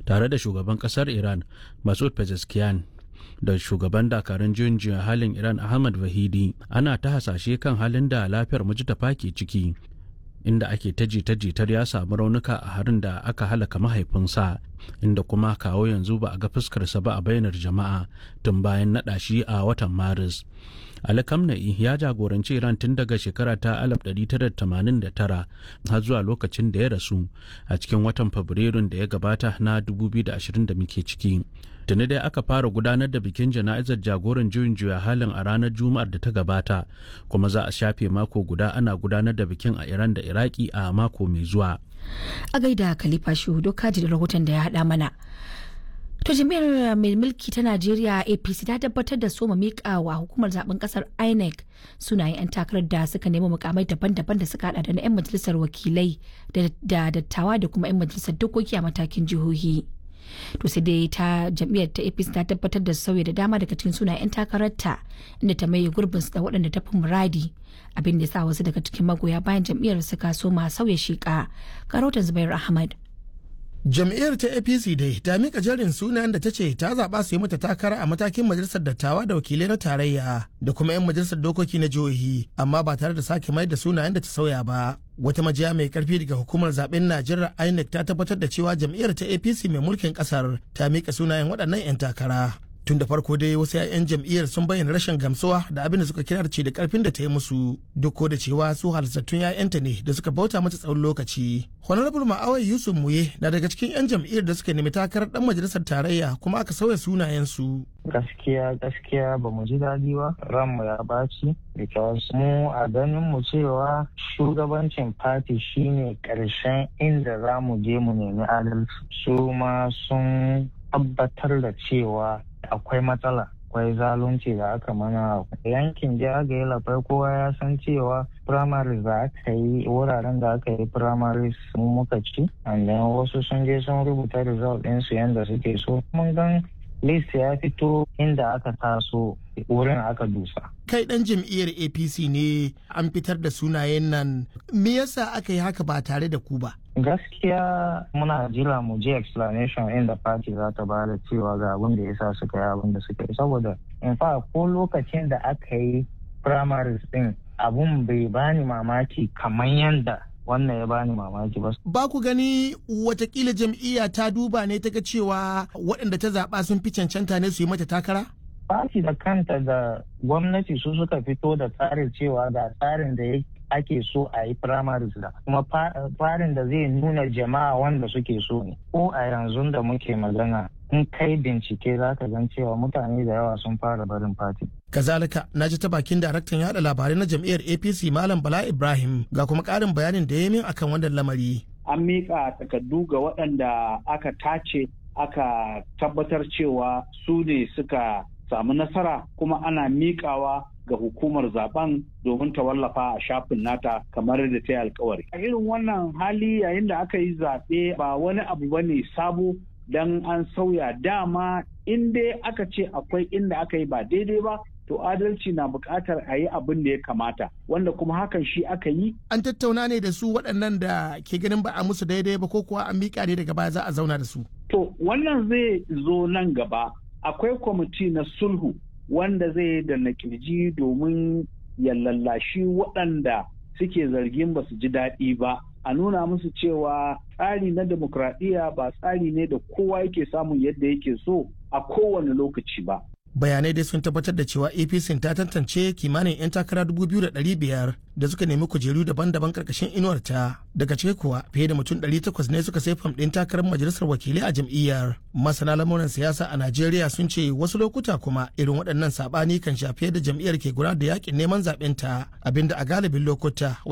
tare da shugaban kasar iran masud pezeshkian da shugaban dakarun juyin juya halin iran ahmad vahidi ana ta hasashe kan halin da lafiyar mujtafa ke ciki inda ake ta jita-jitar ya samu raunuka a harin da aka halaka mahaifinsa inda kuma kawo yanzu ba a ga fuskarsa ba a bainar jama'a tun bayan naɗa shi a watan maris Ali Kamna'i ya jagoranci Iran tun daga shekara ta 1989 har zuwa lokacin da ya rasu a cikin watan Fabrairun da ya gabata na 2020 da muke ciki. Tuni dai aka fara gudanar da bikin jana'izar jagoran juyin juya halin a ranar Juma'ar da ta gabata, kuma za a shafe mako guda ana gudanar da bikin a Iran da Iraki a mako mai zuwa. A gaida Khalifa Shuhudu kaji da rahoton da ya haɗa mana. To jami'ar mai mulki ta Najeriya APC ta tabbatar da soma miƙa wa hukumar zaben kasar INEC sunayen 'yan takarar da suka nemi mukamai daban-daban da suka hada da na 'yan majalisar wakilai da dattawa da kuma 'yan majalisar dokoki a matakin jihohi. To sai dai ta jam'iyyar ta APC ta tabbatar da sauya da dama daga cikin sunayen 'yan takararta inda ta maye gurbin su da waɗanda ta fi muradi abin da ya sa wasu daga cikin magoya bayan jam'iyyar suka soma sauya shiƙa. Karotan Zubair Ahmad. jam'iyyar ta apc dai ta mika jarin sunayen da ta ce ta zaɓa su yi mata takara a matakin majalisar dattawa da wakilai na tarayya da kuma 'yan majalisar dokoki na jihohi amma ba tare da sake mai da sunayen da ta sauya ba wata majiya mai karfi daga hukumar zaben najeriya inec ta tabbatar da cewa jam'iyyar ta apc mai mulkin kasar ta mika sunayen waɗannan 'yan takara tun da farko dai wasu 'ya'yan jam'iyyar sun bayyana rashin gamsuwa da abin da suka kira ce da karfin da ta yi musu duk da cewa su halittattun 'ya'yanta ne da suka bauta mata tsawon lokaci honorable ma'awai yusuf muye na daga cikin 'yan jam'iyyar da suka nemi takarar dan majalisar tarayya kuma aka sauya sunayensu gaskiya gaskiya ba mu ji daɗi ba ranmu ya baci because mu a ganin mu cewa shugabancin fati shine ƙarshen inda za mu je mu nemi adalci su ma sun tabbatar da cewa akwai matsala akwai zalunci da aka mana yankin jagaye lafai kowa ya san cewa primaries da aka yi wuraren da aka yi primaries mu muka ci and then wasu sun je sun rubuta result ɗinsu yadda suke so mun gan list ya fito inda aka taso wurin aka dusa kai dan jam'iyyar apc ne an fitar da sunayen nan me yasa aka yi haka ba tare da ku ba gaskiya muna jira mu je explanation inda party za ta bada cewa ga abin da yasa suka yi abin da suka yi saboda in fa ko lokacin da aka yi primaries din abun bai bani mamaki kamar yanda wannan ya bani mamaki ba. Ba ku gani watakila jam'iyya ta duba ne ta ga cewa waɗanda ta zaɓa sun fi cancanta ne su yi mata takara? Fati da kanta da gwamnati su suka fito da tsarin cewa ga tsarin da ake so a yi primaries da kuma tsarin da zai nuna jama'a wanda suke so ne. Ko a yanzu da muke magana in kai bincike za ka gan cewa mutane da yawa sun fara barin fati. kazalika na ji ta bakin daraktan yada labarai na jam'iyyar apc malam bala ibrahim ga kuma karin bayanin da ya min akan wannan lamari an miƙa takardu ga waɗanda aka tace aka tabbatar cewa su ne suka samu nasara kuma ana miƙawa ga hukumar zaben domin ta wallafa a shafin nata kamar da ta yi alkawari. A irin wannan hali yayin da aka yi zaɓe ba wani abu ba ne sabo don an sauya dama in dai aka ce akwai inda aka yi ba daidai ba to adalci na buƙatar a yi abin da ya kamata wanda kuma hakan shi aka yi. An tattauna ne da su waɗannan da ke ganin ba a musu daidai ba ko kuwa an miƙa ne daga baya za a zauna da su. To wannan zai zo nan gaba akwai kwamiti na sulhu wanda zai da na kirji domin ya lallashi waɗanda suke zargin ba su ji daɗi ba a nuna musu cewa tsari na demokradiyya ba tsari ne da kowa yake samun yadda yake so a kowane lokaci ba. bayanai dai sun tabbatar da cewa apc ta tantance kimanin 'yan takara 2,500 da suka nemi kujeru daban-daban karkashin inuwarta daga ciki kuwa fiye da mutum 800 ne suka sai fam ɗin takarar majalisar wakilai a jam'iyyar masana lamuran siyasa a najeriya sun ce wasu lokuta kuma irin waɗannan saɓani kan shafi da jam'iyyar ke gudanar da yakin neman zaɓen ta abinda a galibin lokuta